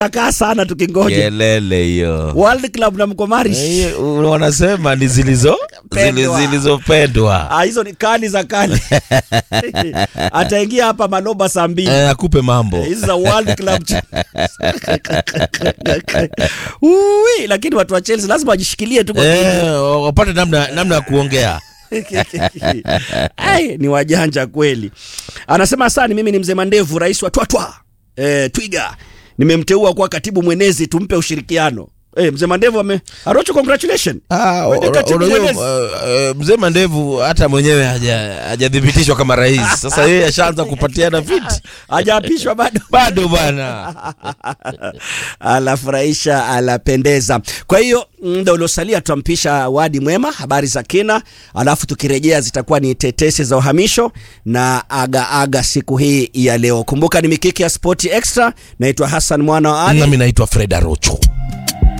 kaa sana tukingoja kelele hiyo World Club na Mkomari. Eh, wanasema ni zilizo Pendwa. zili- zilizopendwa Ah, hizo ni kali za kali. Ataingia hapa Maloba saa mbili. Eh, akupe mambo Hizi za World Club. Ui, lakini watu wa Chelsea lazima wajishikilie tu kwa Eh, wapate namna namna ya kuongea Ai, ni wajanja kweli. Anasema asani, mimi ni mzee Mandevu, rais wa Twatwa e, Twiga. Nimemteua kuwa katibu mwenezi, tumpe ushirikiano. E, mzee Mandevu ame Arocho, congratulations. Ah, Wewe ni ora- katibu unajua, mwenezi. uh, uh, mzee Mandevu hata mwenyewe haja- hajathibitishwa kama rais. Sasa yeye ashaanza kupatiana viti Hajaapishwa bado. bado bwana. Anafurahisha, anapendeza. Kwa hiyo muda uliosalia tutampisha Wadi Mwema, habari za kina, alafu tukirejea zitakuwa ni tetesi za uhamisho na aga aga siku hii ya leo. Kumbuka ni mikiki ya Sport Extra. Naitwa Hassan mwana wa Ali. Nami naitwa Fred Arocho.